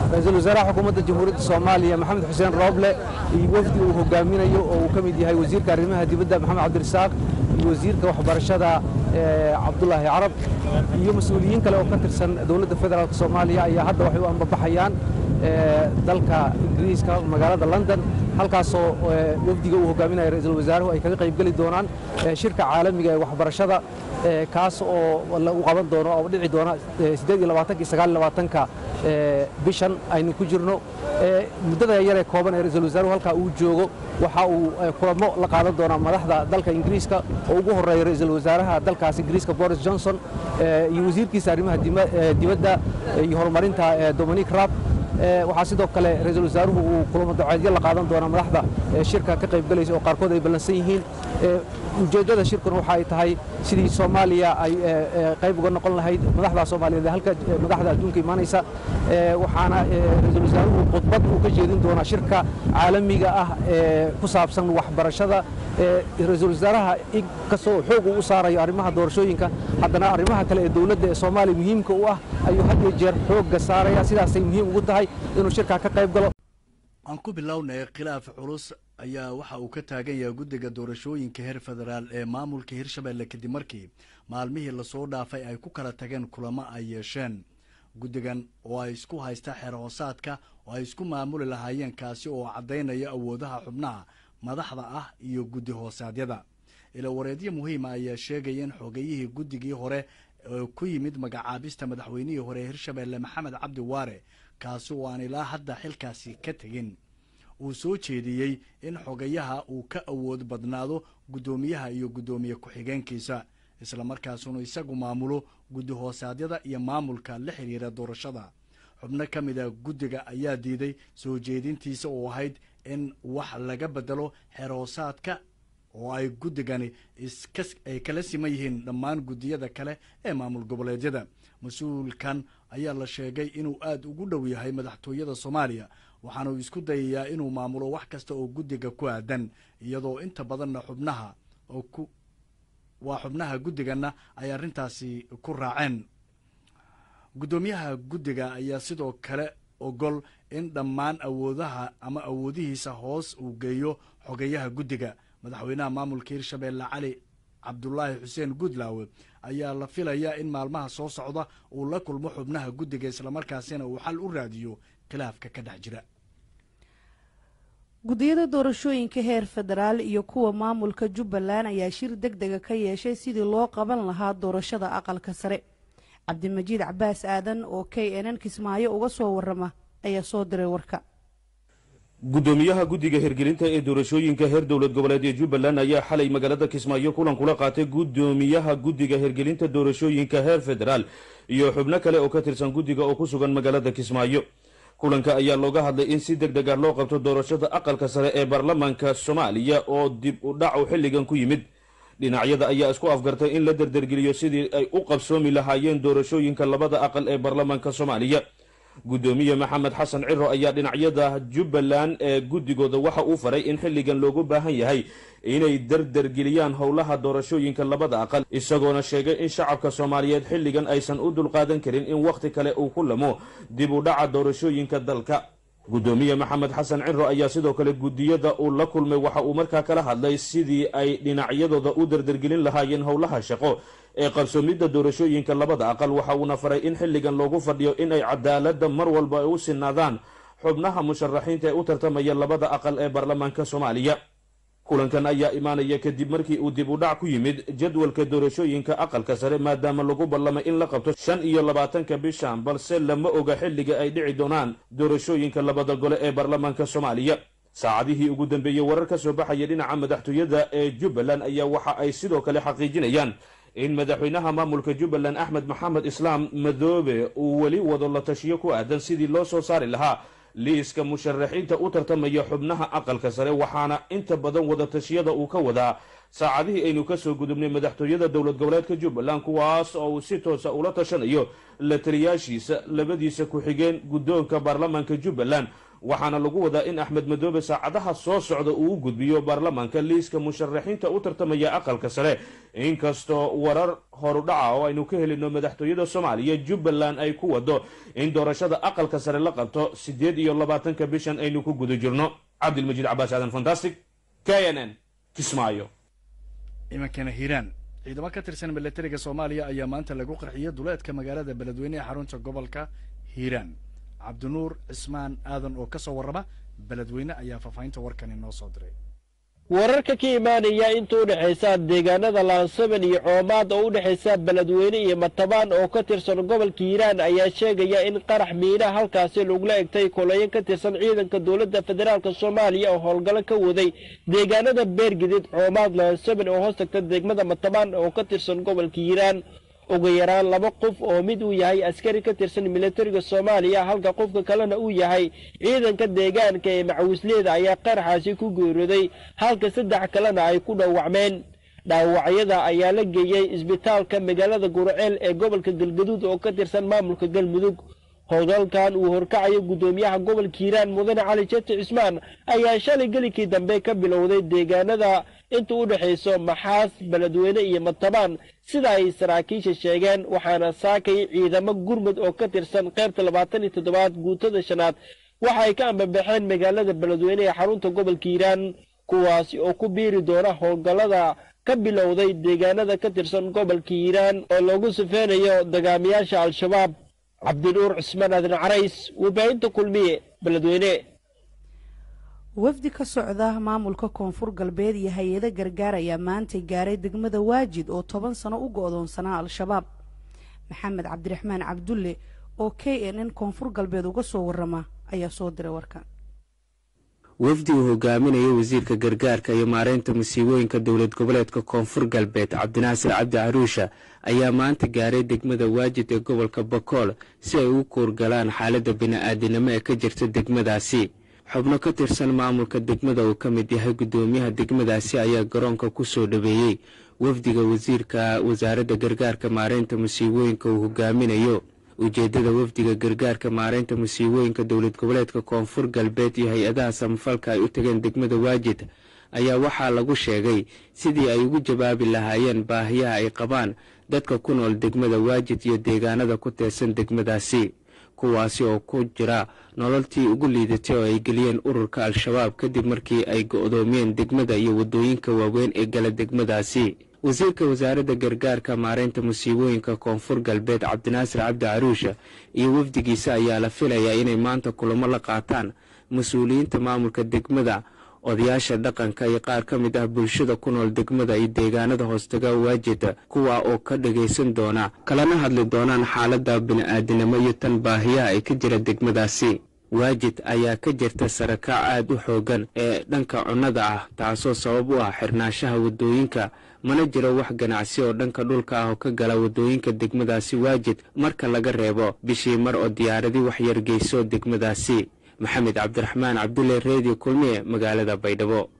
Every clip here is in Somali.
ra-iisul wasaaraha xukuumadda jamhuuriyadda soomaaliya maxamed xuseen rooble iyo wafdi uu hogaaminayo oo uu ka mid yahay wasiirka arrimaha dibadda maxamed cabdirasaaq iyo wasiirka waxbarashada cabdulaahi carab iyo mas-uuliyiin kale oo ka tirsan dowladda federaalk soomaaliya ayaa hadda waxay u ambabaxayaan dalka ingiriiska magaalada london halkaasoo wafdiga uu hogaaminaya ra-iisul wasaaruhu ay kaga qaybgeli doonaan shirka caalamiga ee waxbarashada kaas oo lagu qaban doono oo dhici doona ka bishan aynu ku jirno muddada yaree kooban ee ra-iisul wasaaruhu halkaa uu joogo waxa uu kulamo la qaadan doonaa madaxda dalka ingiriiska oo ugu horeeya ra-iisul wasaaraha dalkaas ingiriiska boris johnson iyo wasiirkiisa arrimaha dibadda iyo horumarinta dominic rab waxaa sidoo kale ra-iisul wasaaruhu uu kulamo daceedyo la qaadan doonaa madaxda shirka ka qaybgalaysa oo qaarkood ay ballansan yihiin ujeeddada shirkuna waxa ay tahay sidii soomaaliya ay qayb uga noqon lahayd madaxda soomaaliyeed ee halka madaxda adduunka imaanaysa waxaana ra-iisul wasaaruhu khudbad uu ka jeedin doonaa shirka caalamiga ah ee ku saabsan waxbarashada ra-iisul wasaaraha inkastoo xoog uu u saarayo arrimaha doorashooyinka haddana arrimaha kale ee dowladda ee soomaaliya muhiimka u ah ayuu had iyo jeer xoogga saaraya sidaasay muhiim ugu tahay inuu shirkaa ka qayb galo aan ku bilownay khilaaf culus ayaa waxa uu ka taagan yahay guddiga doorashooyinka heer federaal ee maamulka hirshabelle kadib markii maalmihii lasoo dhaafay ay ku kala tageen kulamo ay yeesheen guddigan oo ay isku haysta xeer hoosaadka oo ay isku maamuli lahaayeen kaasi oo caddaynaya awoodaha xubnaha madaxda ah iyo guddi hoosaadyada ila wareedyo muhiima ayaa sheegaya in xogeyihii guddigii hore oo ku yimid magacaabista madaxweynihii hore hirshabelle maxamed cabdi waare kaasi oo aan ilaa hadda xilkaasi ka tegin uu soo jeediyey in xogayaha uu ka awood badnaado guddoomiyaha iyo guddoomiye ku-xigeenkiisa islamarkaasuna isagu maamulo guddi hoosaadyada iyo maamulka la xidhiira doorashada xubno ka mid a guddiga ayaa diiday soo jeedintiisa oo ahayd in wax laga bedelo xeer hoosaadka oo ay guddigani ay kala siman yihiin dhammaan guddiyada kale ee maamul goboleedyada mas-uulkan ayaa la sheegay inuu aada ugu dhow yahay madaxtooyada soomaaliya waxaana uu isku dayayaa inuu maamulo wax kasta oo guddiga ku aadan iyadoo inta badanna xubnaha oo ku waa xubnaha guddiganna ay arrintaasi ku raaceen guddoomiyaha guddiga ayaa sidoo kale ogol in dhammaan awoodaha ama awoodihiisa hoos uu geeyo xogeyaha guddiga madaxweynaha maamulka hirshabelle cali cabdulaahi xuseen guudlaawe ayaa la filayaa in maalmaha soo socda uu la kulmo xubnaha guddiga islamarkaasina uu xal u raadiyo khilaafka ka dhex jira guddiyada doorashooyinka heer federaal iyo kuwa maamulka jubbaland ayaa shir deg dega ka yeeshay sidii loo qaban lahaa doorashada aqalka sare cabdimajiid cabaas aadan oo k n n kismaayo uga soo warama ayaa soo diray warka guddoomiyaha guddiga hirgelinta ee doorashooyinka heer dowlad goboleed ee jubbaland ayaa xalay magaalada kismaayo kulan kula qaatay guddoomiyaha guddiga hirgelinta doorashooyinka heer federaal iyo xubno kale oo ka tirsan guddiga oo ku sugan magaalada kismaayo kulanka ayaa looga hadlay in si deg deg ah loo qabto doorashada aqalka sare ee baarlamaanka soomaaliya oo dib u dhacu xilligan ku yimid dhinacyada ayaa isku afgartay in la derdergeliyo sidii ay u qabsoomi lahaayeen doorashooyinka labada aqal ee baarlamaanka soomaaliya guddoomiye maxamed xasan ciro ayaa dhinacyada jubbaland ee guddigooda waxa uu faray in xilligan loogu baahan yahay inay derdergeliyaan howlaha doorashooyinka labada aqal isagoona sheegay in shacabka soomaaliyeed xilligan aysan u dulqaadan karin in wakhti kale uu ku lamo dib u dhaca doorashooyinka dalka guddoomiye maxamed xasan ciro ayaa sidoo kale guddiyada uu la kulmay waxa uu markaa kala hadlay sidii ay dhinacyadooda u derdergelin lahaayeen howlaha shaqo ee qabsoomidda doorashooyinka labada aqal waxa uuna faray in xilligan loogu fadhiyo in ay cadaaladda mar walba ay u sinaadaan xubnaha musharaxiinta ee u tartamaya labada aqal ee baarlamaanka soomaaliya kulankan ayaa imaanaya kadib markii uu dib u dhac ku yimid jadwalka doorashooyinka aqalka sare maadaama lagu ballamay in la qabto shan iyo labaatanka bishan balse lama oga xilliga ay dhici doonaan doorashooyinka labada gole ee baarlamaanka soomaaliya saacadihii ugu dambeeyey warar ka soo baxaya dhinaca madaxtooyada ee jubbaland ayaa waxa ay sidoo kale xaqiijinayaan in madaxweynaha maamulka jubbaland axmed maxamed islaam madoobe uu weli wado la tashiyo ku aadan sidii loo soo saari lahaa liiska musharaxiinta u tartamaya xubnaha aqalka sare waxaana inta badan wadatashyada uu ka wadaa saacadihii aynu kasoo gudubnay madaxtooyada dowlad goboleedka jubbaland kuwaas oo uu si toosa ula tashanayo la taliyaashiisa labadiisa ku-xigeen guddoonka baarlamaanka jubbaland waxaana lagu wadaa in axmed madoobe saacadaha soo socda uu u gudbiyo baarlamaanka liiska musharaxiinta u tartamaya aqalka sare inkastoo warar horudhaca oo aynu ka helino madaxtooyada soomaaliya jubbaland ay ku wado in doorashada aqalka sare la qabto siddeed iyo labaatanka bishan aynu ku guda jirno cabdilmajiid cabaas aadan fantastic k n n kismaayo imankana hiiraan ciidamo ka tirsan milatariga soomaaliya ayaa maanta lagu qarxiyay duleedka magaalada beledweyne ee xarunta gobolka hiiraan cabdinuur cismaan aadan oo ka soo warrama beledweyne ayaa faahfaahinta warkan inoo soo diray wararka ka imaanaya inta u dhexaysa deegaanada laansaban iyo coomaad oo u dhexaysa beledweyne iyo matabaan oo ka tirsan gobolka hiiraan ayaa sheegaya in qarax miina halkaasi lagula egtay kolayo ka tirsan ciidanka dowladda federaalk soomaaliya oo howlgallo ka waday deegaanada beergidid coomaad laansaban oo hoos tagta degmada matabaan oo ka tirsan gobolka hiiraan ugu yaraan laba qof oo mid uu yahay askari ka tirsan milatariga soomaaliya halka qofka kalena uu yahay ciidanka deegaanka ee macawisleeda ayaa qaraxaasi ku geerooday halka saddex kalena ay ku dhawacmeen dhaawacyada ayaa la geeyey isbitaalka magaalada gurceel ee gobolka galgaduud oo ka tirsan maamulka galmudug howlgalkan uu horkacayo guddoomiyaha gobolka hiiraan mudane cali jeti cismaan ayaa shalay gelikii dambe ka bilowday deegaanada inta u dhexayso maxaas beledweyne iyo matabaan sida ay saraakiisha sheegeen waxaana saakay ciidamo gurmud oo ka tirsan qaybta labaatan iyo toddobaad guutada shanaad waxa ay ka ambabaxeen magaalada beledweyne ee xarunta gobolka hiiraan kuwaasi oo ku biiri doona howlgallada ka bilowday deegaanada ka tirsan gobolka hiiraan oo lagu sifeynayo dagaamiyaasha al-shabaab cabdinuur cismaan aadan carays warbaahinta kulmiye beledweyne wafdi ka socda maamulka koonfur galbeed iyo hay-ado gargaar ayaa maantay gaaray degmada waajid oo toban sano u go-doonsanaa al-shabaab maxamed cabdiraxmaan cabdulle oo k n n koonfur galbeed uga soo warama ayaa soo diray warkan wafdi uu hogaaminayo wasiirka gargaarka iyo maareynta musiibooyinka dowlad goboleedka koonfur galbeed cabdinaasir cabdi caruusha ayaa maanta gaaray degmada waajid ee gobolka bakool si ay ugu kuurgalaan xaaladda bini-aadinimo ee ka jirta degmadaasi xubno ka tirsan maamulka degmada uu ka mid yahay guddoomiyaha degmadaasi ayaa garoonka ku soo dhaweeyey wafdiga wasiirka wasaaradda gargaarka maareynta musiibooyinka uu hogaaminayo ujeeddada wafdiga gargaarka maareynta musiibooyinka dowlad goboleedka koonfur galbeed iyo hay-adaha samafalka ay u tageen degmada waajid ayaa waxaa lagu sheegay sidii ay ugu jawaabi lahaayeen baahiyaha ay qabaan dadka ku nool degmada waajid iyo deegaanada ku teersan degmadaasi kuwaasi oo ku jira nololtii ugu liidatay oo ay geliyeen ururka al-shabaab kadib markii ay go-doomiyeen degmada iyo waddooyinka waaweyn ee gala degmadaasi wasiirka wasaaradda gargaarka maareynta musiibooyinka koonfur galbeed cabdinaasir cabdi caruusha iyo wafdigiisa ayaa la filayaa inay maanta kulamo la qaataan mas-uuliyiinta maamulka degmada odayaasha dhaqanka iyo qaar ka mid ah bulshada ku nool degmada iyo deegaanada hoostaga waajida kuwa oo ka dhagaysan doona kalana hadli doonaan xaaladda bini-aadinimo iyo tan baahiyaha ay ka jira degmadaasi waajid ayaa ka jirta sarakac aad u xoogan ee dhanka cunnada ah taasoo sabab u ah xirnaanshaha waddooyinka mana jiro wax ganacsi oo dhanka dhulka ah oo ka gala waddooyinka degmadaasi waajid marka laga reebo bishii mar oo diyaaradii waxyargeyso degmadaasi maxamed cabdiraxmaan cabdulle reediyo kulmiye magaalada baydhabo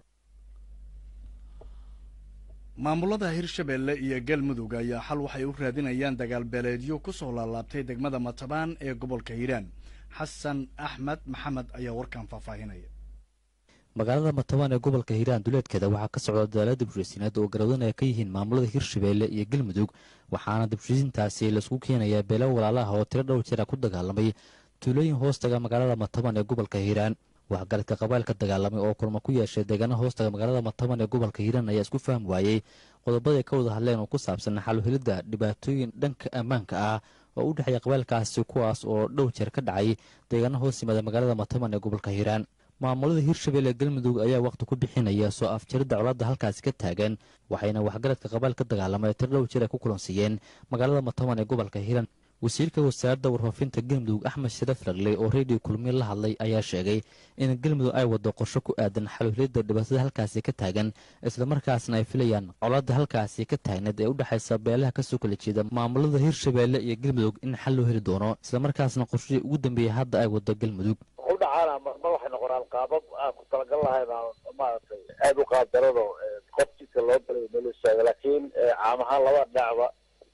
maamulada hirshabeelle iyo galmudug ayaa xal waxay u raadinayaan dagaal beeleedyo ku soo laalaabtay degmada matabaan ee gobolka hiiraan xasan axmed maxamed ayaa warkan faahfaahinaya magaalada matabaan ee gobolka hiiraan duleedkeeda waxaa ka socda dadaala dibshisiineed oo garawdan ay ka yihiin maamulada hirshabeelle iyo galmudug waxaana dibshisiintaasi laisku keenayaa beelo walaalaha oo tiro dhowr jira ku dagaalamay tuulooyin hoostaga magaalada matabaan ee gobolka hiiraan waxgaradka qabailka dagaalamay oo kulmo ku yeeshay deegaana hoostaga magaalada matabaan ee gobolka hiiraan ayaa isku fahmi waayey qodobaday ka wada hadleen oo ku saabsan xaluhelidda dhibaatooyin dhanka ammaanka ah oo u dhexeeya qabailkaasi kuwaas oo dhowr jeer ka dhacay deegaana hoos yimaada magaalada matabaan ee gobolka hiiraan maamulada hirshabelle galmudug ayaa wakhti ku bixinaya soo afjaridda colaadda halkaasi ka taagan waxayna waxgaradka qabail ka dagaalamay tiro dhowr jeer ay ku kulansiiyeen magaalada matabaan ee gobolka hiiraan wasiirka wasaaradda warfaafinta galmudug axmed sharaf ragle oo reediyo kulmiye la hadlay ayaa sheegay in galmudug ay waddo qorsho ku aadan xaluhelidda dhibaatada halkaasi ka taagan islamarkaasna ay filayaan colaadda halkaasi ka taagneed ee u dhexaysa beelaha kasoo kala jeeda maamulada hirshabeelle iyo galmudug in xal loo heli doono islamarkaasna qorshihii ugu dambeeyey hadda ay waddo galmudug udhacaana ma waxay noqonaan qaabab aan ku talagal lahayn maaragtay aada u qaabdarado qof jidka loo galay meelu istaaga laakiin caam ahaan laba dhinacba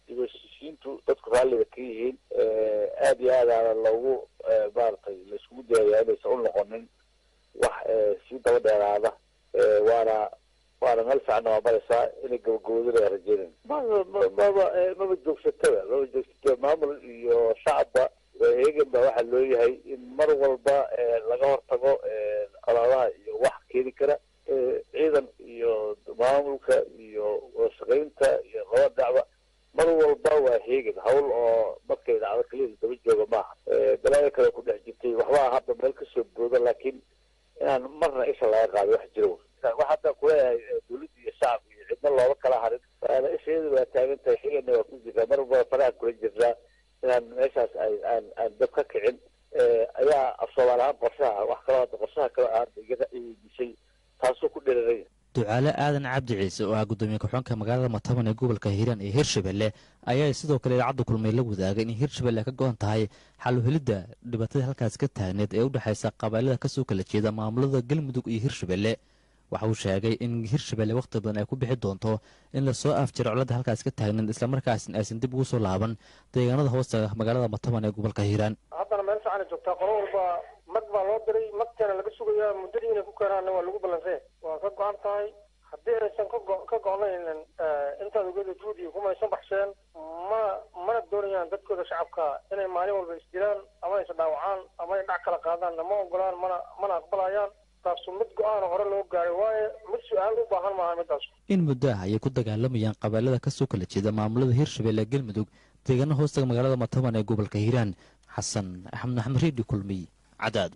dib u heshiisiintu dadku raalliga ka yihiin aada iyo aadaana loogu maaragtay laiskugu dayayaa inaysan u noqonin wax sii daba dheeraada waana waana meel fiicanna waa maraysaa inay gabagabodinaya rajeynayn maba maba maba joogsatada maba joogsata maamul iyo shacabba heegan baa waxaa loo yahay in mar walba laga hortago colaadaha iyo wax keeni kara ciidan iyo maamulka iyo wadashaqaynta iyo laba dhacba mar walba waa heegan hawl oo markay dhacdo keliya daba jooga maaha balaayo kale ku dhex jirtay waxbaa hadda meel kasoo booda laakiin inaan marna isha laga qaado wax jira wax hadda kuleeyahay dawladda iyo shacabka iyo cidna looba kala harin waana isheedu waa taagan tahay xigana waa ku jirtaa mar walba faraha kula jirnaa inaan meeshaas ay aan aan dab ka kicin ayaa af soomaali ahaan qorshaha wax kaloo hadda qorshaha kale aan iga dishay taasoo ku dheeraray ducaale aadan cabdi ciise oo ah guddoomiye ku-xigeenka magaalada mataban ee gobolka hiiraan iyo hirshabelle ayaa sidoo kale idaacadda kulmay la wadaagay in hirshabelle ay ka go-an tahay xal u helidda dhibaatada halkaas ka taagneed ee u dhexaysa qabailada kasoo kala jeeda maamulada galmudug iyo hirshabelle waxa uu sheegay in hirshabelle wakhti badan ay ku bixi doonto in lasoo afjiro colada halkaas ka taagneed islamarkaasna aysan dib ugu soo laaban deegaanada hoosta magaalada mataban ee gobolka hiiraan haddana meel fiicanay joogtaa qolo walba mag baa loo diray magteena laga sugayaa muddadii inay ku keenaanna waa lagu ballansanya waa ka go-an tahay haddii aysan ka go- ka go-naynin intaad ogeeda juudi kumaysan baxsheen ma mana doonayaan dadkooda shacabka inay maalin walba isdilaan ama is dhaawacaan ama ay dhac kala qaadaan nama ogolaan mana mana aqbalayaan taasu mid go-aan hore loo gaaray waaye mid su-aal u baahan maaha midaas in muddo ah ayay ku dagaalamayaan qabailada kasoo kala jeeda maamulada hirshabelle galmudug deegaana hoostaga magaalada mataban ee gobolka hiiraan xasan axmed maxamed reedi kulmiy cadaad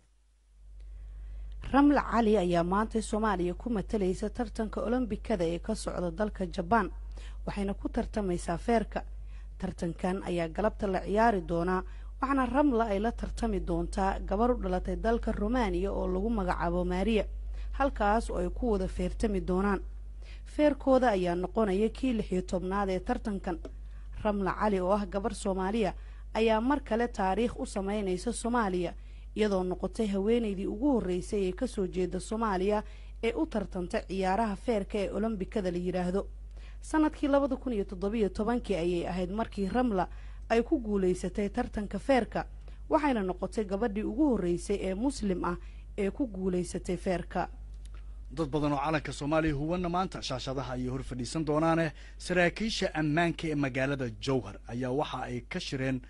ramla cali ayaa maanta soomaaliya ku matalaysa tartanka olombikada ee ka socda dalka jabaan waxayna ku tartamaysaa feerka tartankan ayaa galabta la ciyaari doonaa waxaana ramla ay la tartami doontaa gabar u dhalatay dalka rumaaniya oo lagu magacaabo maariya halkaas oo ay ku wada feertami doonaan feerkooda ayaa noqonaya kii lix iyo tobnaad ee tartankan ramla cali oo ah gabar soomaaliya ayaa mar kale taariikh u sameynaysa soomaaliya iyadoo noqotay haweenaydii ugu horreysay ee kasoo jeeda soomaaliya ee u tartanta ciyaaraha feerka ee olombikada la yidhaahdo sanadkii labada kun iyo toddobiyo tobankii ayay ahayd markii ramla ay ku guulaysatay tartanka feerka waxayna noqotay gabadhii ugu horreysay ee muslim ah ee ku guulaysatay feerka dad badan oo calanka soomaaliya huwanna maanta shaashadaha ayay hor fadhiisan doonaane saraakiisha ammaanka ee magaalada jowhar ayaa waxa ay ka shireen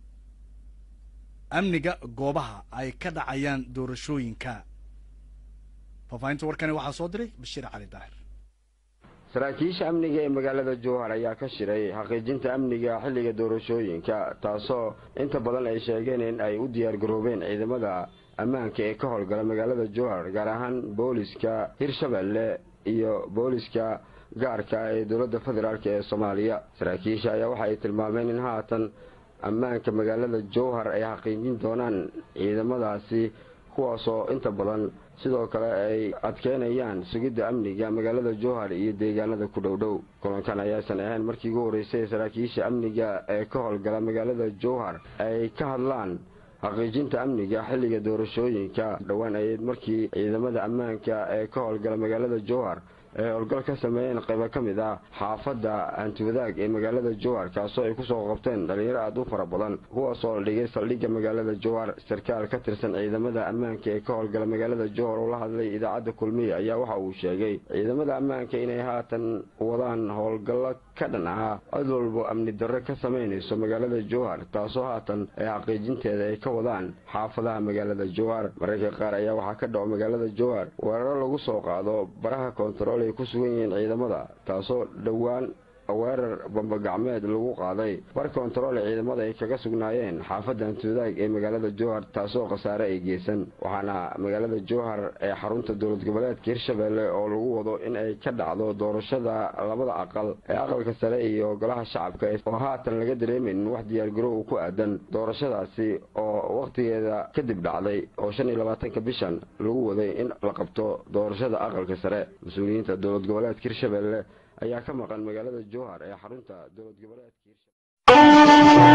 amniga goobaha ay ka dhacayaan doorashooyinka faahfaahinta warkani waxaa soo diray bashiir cali daahir saraakiisha amniga ee magaalada jowhar ayaa ka shiray xaqiijinta amniga xilliga doorashooyinka taasoo inta badan ay sheegeen in ay u diyaargaroobeen ciidamada ammaanka ee ka howlgala magaalada jowhar gaar ahaan booliska hirshabelle iyo booliska gaarka ee dowladda federaalk ee soomaaliya saraakiisha ayaa waxa ay tilmaameen in haatan ammaanka magaalada jowhar ay xaqiijin doonaan ciidamadaasi kuwaasoo inta badan sidoo kale ay adkeynayaan sugidda amniga magaalada jowhar iyo deegaanada ku dhowdhow kulankan ayaasan ahayn markii ugu horreysay saraakiisha amniga ee ka howlgala magaalada jowhar ay ka hadlaan xaqiijinta amniga xilliga doorashooyinka dhowaan ayeed markii ciidamada ammaanka ee ka howlgala magaalada jowhar ay howlgal ka sameeyeen qaybo ka mid ah xaafadda hantiwadaag ee magaalada jowhar kaasoo ay kusoo qabteen dhalinyaro aada u fara badan kuwaasoo la dhigay saldhigga magaalada jowhar sarkaal ka tirsan ciidamada ammaanka ee ka howlgala magaalada jowhar oo la hadlay idaacadda kulmiye ayaa waxa uu sheegay ciidamada ammaanka inay haatan wadaan howlgallo ka dhan ah cid walbo amni darro ka samaynayso magaalada jowhar taasoo haatan ay xaqiijinteeda ay ka wadaan xaafadaha magaalada jowhar mararka qaar ayaa waxaa ka dhaco magaalada jowhar weeraro lagu soo qaado baraha koontarool ay ku sugan yihiin ciidamada taasoo dhowaan weerar bambagacmeed lagu qaaday bar kontarool ee ciidamada ay kaga sugnaayeen xaafadda hantiwadaag ee magaalada jowhar taasoo khasaare ay geysan waxaana magaalada jowhar ee xarunta dowlad goboleedka hirshabelle oo lagu wado in ay ka dhacdo doorashada labada aqal ee aqalka sare iyo golaha shacabka oo haatan laga dareemaynin wax diyaargarow ku aadan doorashadaasi oo wakhtigeeda kadib dhacday oo shan iyo labaatanka bishan lagu waday in la qabto doorashada aqalka sare mas-uuliyiinta dowlad goboleedka hirshabelle ayaa ka maqan magaalada jowhar ee xarunta dowlad goboleedka